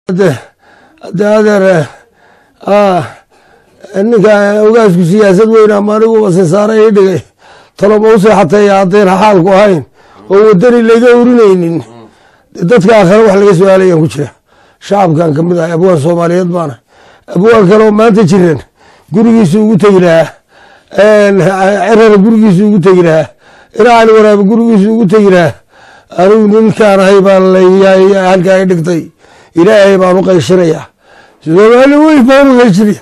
de adeer ninka ogaasku siyaasad weyn ama aniguba sisaare ii dhigay taloma u seexatay haddayna xaalku ahayn oo wadani laga urinaynin dadka akhare wax laga su-aalayaan ku jira shacabkan kamid ahay abwaan soomaaliyeed baana abwaan kale oo maanta jiran gurigiisu ugu tegi lahaa cerara gurigiisu ugu tegi lahaa iracali waraabe gurigiisu ugu tegi lahaa anigu ninkaan ahay baan halkaa i dhigtay ilaahay baan u qayshinayaa soomaali weyn baan u qayshinaya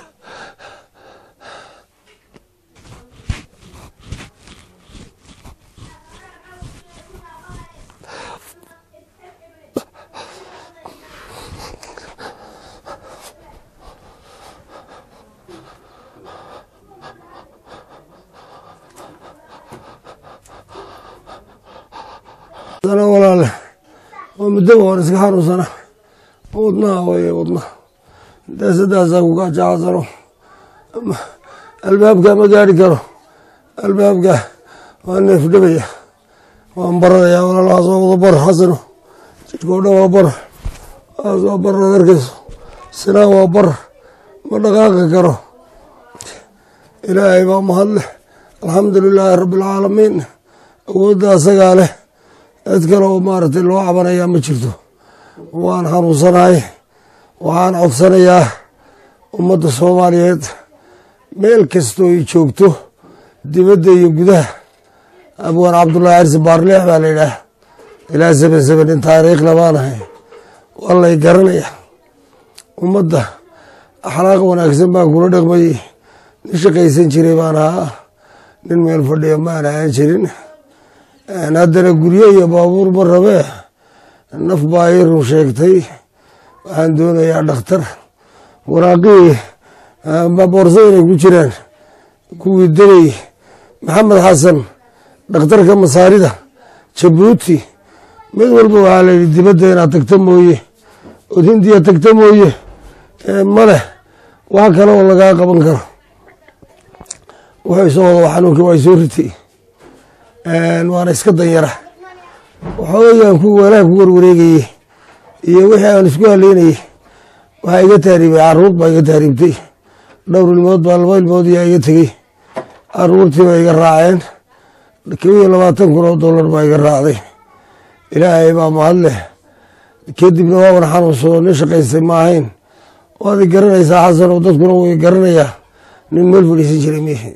walaale waa muddoba waan iska xanuunsana wadnaha way wadnaha daasadaasaa ku gaajacasano albaabka ma gaari karo albaabka waa neef dhabaya waan baranaya walaal waa soo wada bar xasano jidhkoo dhan waa bar waa soo bar ad arkayso sinaa waa bar ma dhaqaaqi karo ilaahay baa mahadleh alxamdu lilaahi rabbi alcaalamiin awoodda asagaa leh cid kale oo maaragtay loo cabanayaa ma jirto waan xanuunsanahay waxaan codsanayaa ummadda soomaaliyeed meel kastoo ay joogto dibadda iyo gudaha abwaan cabdullaahi cirsi baarleex baa la yidhaah ilaa seben seben in taariikhla baanahay waa lay garanaya ummadda akhlaaq wanaagsan baan kula dhaqmayey nin shaqaysan jiray baan ahaa nin meel fadhiya maan ahaan jirin haddana guryo iyo baabuur ma rabee naf baa ii run sheegtay waxaan doonayaa dhakhtar waraaqihii boorsa inay ku jiraan kuwii degay maxamed xasan dhakhtarka masaarida jabuuti mid walba waxaa la yidhi dibadda inaad tagta mooye ood hindiya tagta mooye maleh wax kale oo lagaa qaban karo wuxuu soo wada xanuunkii waa soo ritay waana iska danyara waxoogaan ku weelaha ku warwareegayey iyo wixii aan isku haleynayey waxaa iga taariibay caruur baa iga taariibtay dhowr ilmood baa laba ilmood yaa iga tegey caruurtii baa iga raaceen kob iyo labaatan kun oo dollar baa iga raacday ilaahay baa mahad leh kadibna waaban xanuunsado nin shaqaystay ma ahayn waad i garanaysaa xasan oo dadkuna way garanayaa nin meel fadhiisan jiray mihi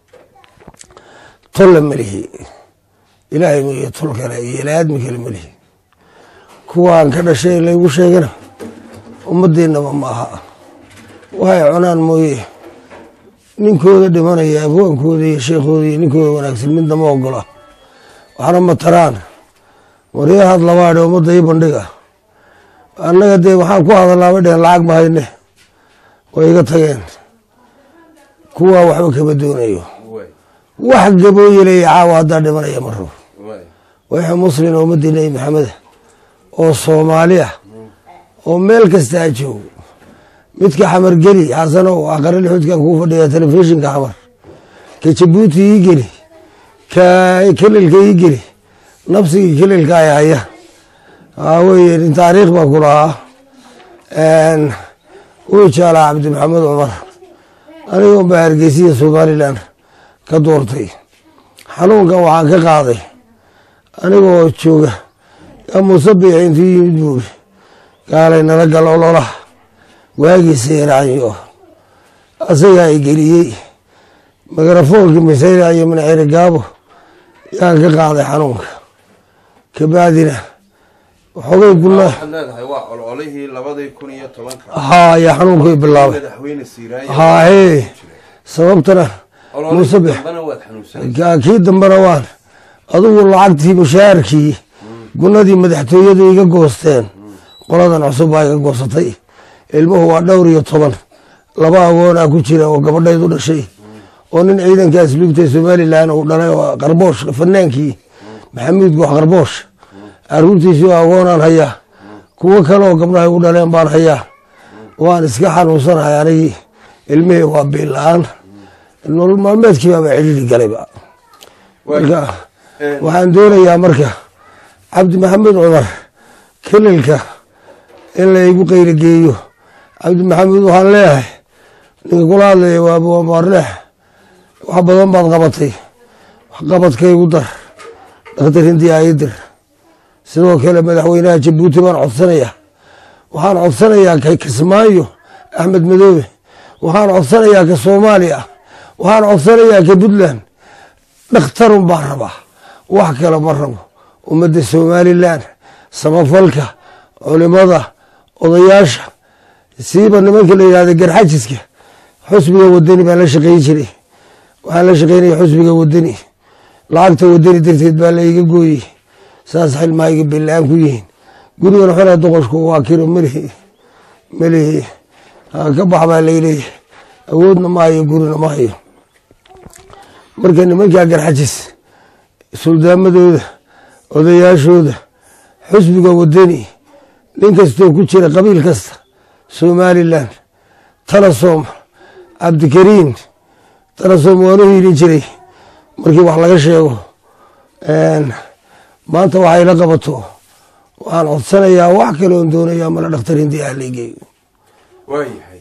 tolle malihi ilaahay mooye tol kale iyo ilaadmi kale malihi kuwaan ka dhashay laygu sheegana ummaddeennaba ma aha waxay cunaan mooye ninkooda dhimanaya abwaankooda iyo sheekhooda iyo ninkooda wanaagsan midna ma ogola waxna ma taraan waryahaad labaadhe ummadda ii bandhiga annaga dee waxaan ku hadalaaba dhehen lacag ma hayne way iga tageen kuwaa waxba kama doonayo wax gabooyelaya caawa haddaa dhimanaya ma rabo wixii muslin oo ummadii nebi maxameda oo soomaali ah oo meel kasta a joogo midka xamar geli xasanow aqare lixuudkan kuu fadhiya telefishinka xamar ka jabuuti ii geli ka kelilka ii geli nafsigii kelilka ay haya waxaa weeye nin taariikh baan ku lahaa wuu jaalaa cabdi maxamed cumar anigoon baa hargeysiya somalilan ka doortay xanuunkan waxaan ka qaaday anigoo jooga yaa muuse biixi intuu yimid buuri gaalay nala gal olola waagiisa yaraayo asagaa i geliyey mikrofoonkii masayra iyo minaciri gaabo yaan ka qaaday xanuunka kabacdina waxoogay gula haa ayaa xanuunkii bilaabay haahee sababtana muuse bix kii dambena waan adugu lacagtii mushaharkii gunadii madaxtooyadu iga goosteen qoladan cusub baa iga goosatay ilmuhu waa dhowr iyo toban laba agoonaa ku jira oo gabadhaydu dhashay oo nin ciidanka asluubta somalilan uu dhalay oo qarboosh fanaankii maxamuud goox qarboosh caruurtiisii agoonaan hayaa kuwo kale oo gabdhahay u dhaleen baan hayaa waan iska xanuunsanahay anigii ilmihii waa biila-aan nolol maalmeedkii baaba cidhiri galayba marka waxaan doonayaa marka cabdi maxamed cumar kelilka in laygu qayrageeyo cabdi maxamuud waxaan leeyahay ninka kula hadlaya waa abuamaarleex wax badan baad qabatay waxqabadkaygu dar dhakhtar hindiya ayadir sidoo kale madaxweynaha jabuuti baan codsanayaa waxaan codsanayaa ka kismaayo axmed madoobe waxaan codsanayaa ka soomaaliya waxaan codsanayaa ka puntland dhakhtarun baan rabaa wax kale ma rabo ummadda somalilan samafalka culimada odayaasha siiba nimanka la yihahda garxajiska xusbiga wadani baan la shaqeyn jiray waxaan la shaqeynaya xusbiga wadani lacagta wadani darteed baa laiga gooyey saas xilmahayga bela-aan ku yihiin gurigan xona doqoshku waa kiro melihi melihi ka bax baa layleeyahy awoodna ma hayo gurina ma hayo marka nimankaa garxajis suldaamadooda odayaashooda xusbiga wadani nin kastoo ku jira qabiil kasta somalilan talasom cabdikariin talasom waanu hiilin jiray markii wax laga sheego maanta waxay la qabato waxaan codsanayaa wax kale oon doonayaa mala dhakhtar hindi ah laygeeyo waayahay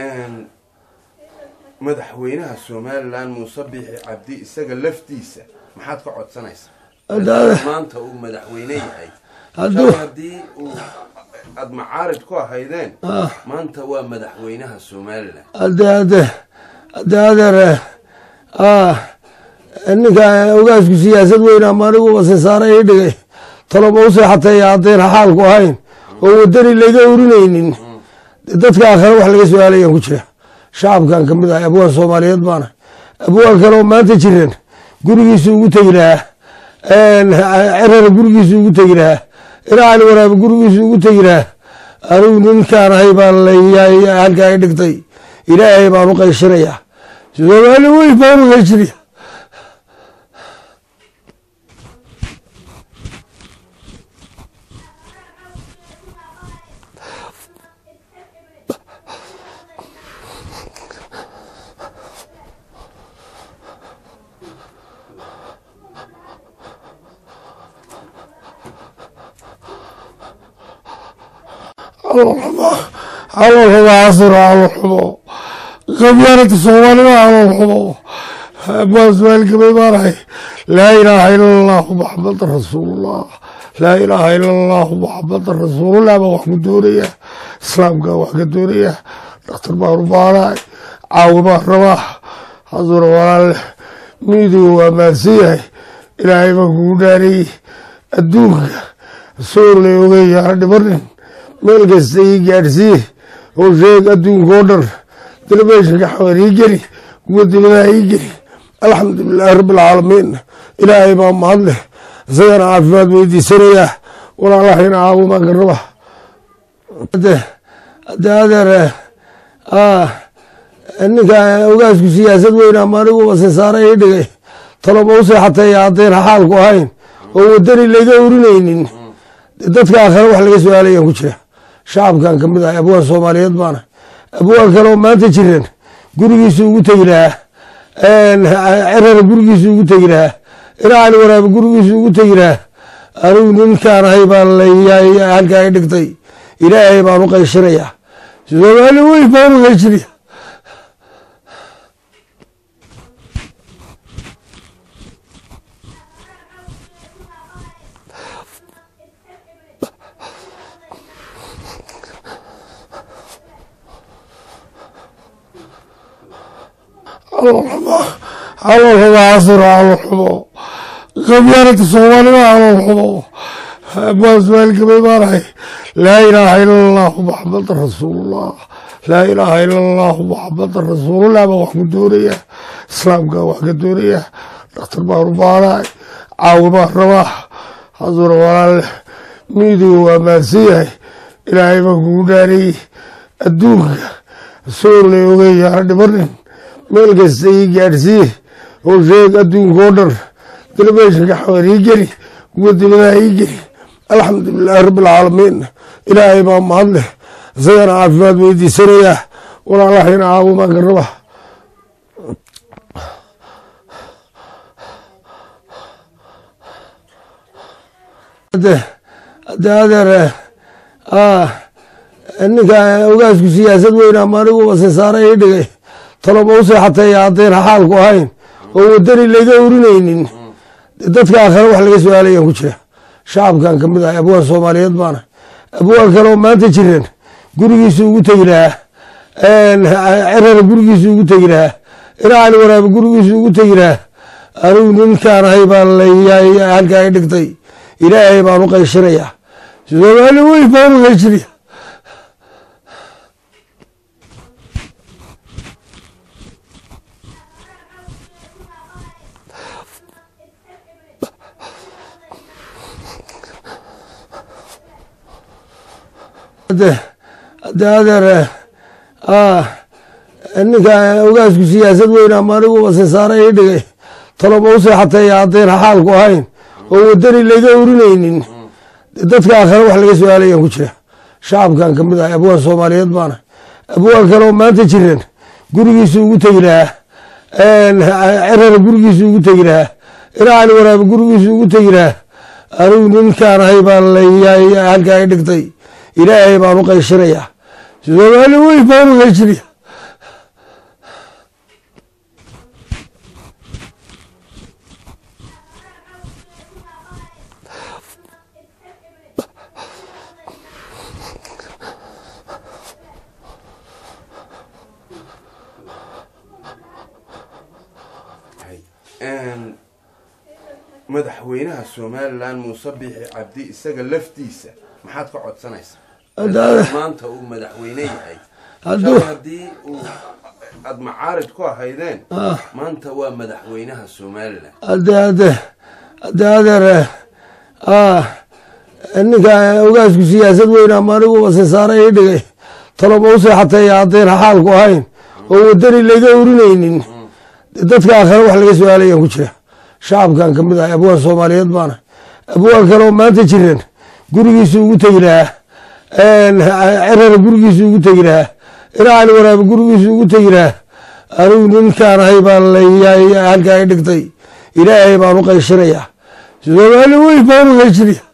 madaxweynaha somalilan muuse biixi cabdi isaga laftiisa maxaad ka codsanaysaa maanta uu madaxweyne yahay haddii uu aada macaarid ku ahaydeen maanta waa madaxweynaha somalilan hade hade hade adeer ninka ogaasku siyaasad weyna ama aniguba sisaara ii dhigay taloma u seexateeya haddayna xaalku ahayn oo wadani layga urinaynin dadka aakhare wax laga su-aalayaan ku jira shacabkan ka mid ahay abwaan soomaaliyeed baana abwaan kale oo maanta jiran gurigiisu ugu tegi lahaa cerana gurigiisu ugu tegi lahaa iracali waraabe gurigiisu ugu tegi lahaa anigu ninkaan ahay baa halkaa i dhigtay ilaahay baan u qayshinayaa soomaali wey baan u qayshinayaa calool xumo casira calool xumo qabyaalada soomaalida calool xumo abaan ismaail gabay baanahay laa ilaaha ila allahu maxamadan rasuulullah laa ilaaha ila allahu maxamadan rasuulullah baan wax ku doonaya islaamka wax ka doonaya dhakhtar baan u baanahay caawi baan rabaa haduna walaale miidiga waa maadsan yahay ilaahay baan kugu dhaarayey adduunka soor lay ogeeyaana dhibanin meel kasta ii gaadhsiiye oo sheeg adduunka oo dhan telefishinka xawan ii geli kuwa dibadaha ii geli alxamdulilaahi rabbialcaalamiin ilaahay baa mahad leh isagana caafimaad weydiisanayaa walaalahayna caawimaan ka raba hade adeer ninka ogaasku siyaasad weyna ama aniguba sisaara ii dhigay taloma u seexateeya haddayna xaalku ahayn oo wadani layga urinaynin dadka aakhare wax laga su-aalayaan ku jira shacabkan ka mid ahay abwaan soomaaliyeed baana abwaan kale oo maanta jiran gurigiisu ugu tegi lahaa cerana gurigiisu ugu tegi lahaa iracali waraabe gurigiisu ugu tegi lahaa anigu ninkaan ahay baan halkaa i dhigtay ilaahay baan u qayshinayaa soomaali wey baan u qayshinayaa calool xumo casira calool xumo qabyaalada soomaalida calool xumo abaan ismaail gabay baanahay laa ilaaha ila allahu maxamadan rasuulullah laa ilaaha ila allahu maxamadan rasuulullah baan wax ku doonaya islaamka wax ka doonaya dhakhtar baan u baanahay caawi baan rabaa haduna walaale miidiga waa maadsan yahay ilaahay baan kugu dhaarayey adduunka soor lay ogeeyaana dhibanin meel kasta ii gaadhsiiye oo sheeg adduunka oo dhan telefishinka xawan ii geli kuwa dibadaha ii geli alxamdulilaahi rabbialcaalamiin ilaahay baa mahad leh isagana caafimaad weydiisanayaa walaalahayna caawimaan ka raba hade adeer ninka ogaasku siyaasad weyn ama aniguba sisaare ii dhigay taloba u seexateeya haddayna xaalku ahayn oo wadani layga urinaynin dadka aakhare wax laga su-aalayaan ku jira shacabkan ka mid ahay abwaan soomaaliyeed baana abwaan kale oo maanta jiran gurigiisu ugu tegi lahaa cerana gurigiisu ugu tegi lahaa ina cali waraabe gurigiisu ugu tegi lahaa anigu ninkaan ahay baan halkaa i dhigtay ilaahay baan u qayshinayaa soomaali wey baan u qayshinayaa de adeer ninka ogaasku siyaasad weyn ama aniguba sisaare ii dhigay taloba u seexateeya haddayna xaalku ahayn oo wadani layga urinaynin dadka aakhare wax laga su-aalayaan ku jira shacabkan ka mid ahay abwaan soomaaliyeed baana abwaan kale oo maanta jiran gurigiisu ugu tegi lahaa cerana gurigiisu ugu tegi lahaa ina cali waraabe gurigiisu ugu tegi lahaa anigu ninkaan ahay baan halkaa i dhigtay ilaahay baan u qayshinayaa soomaali wey baan u qayshinayaa madaxweynaha somalilan muuse biixi cabdi isaga laftiisa maxaad ka codsanaysaa maanta uu madaxweyne yahay haddii uu aada macaarid ku ahaydeen maanta waa madaxweynaha somalilan ade ade ade adeer ninka ogaasku siyaasad weyn ama aniguba sisaare ii dhigay taloba u seexateeya haddayna xaalku ahayn oo wadani layga urinaynin dadka aakhare wax laga su-aalayaan ku jira shacabkan ka mid ahay abwaan soomaaliyeed baana abwaan kale oo maanta jiran gurigiisu ugu tegi lahaa cerana gurigiisu ugu tegi lahaa ina cali waraabe gurigiisu ugu tegi lahaa anigu ninkaan ahay baan halkaa i dhigtay ilaahay baan u qayshinayaa soomaali wey baan u qayshinayaa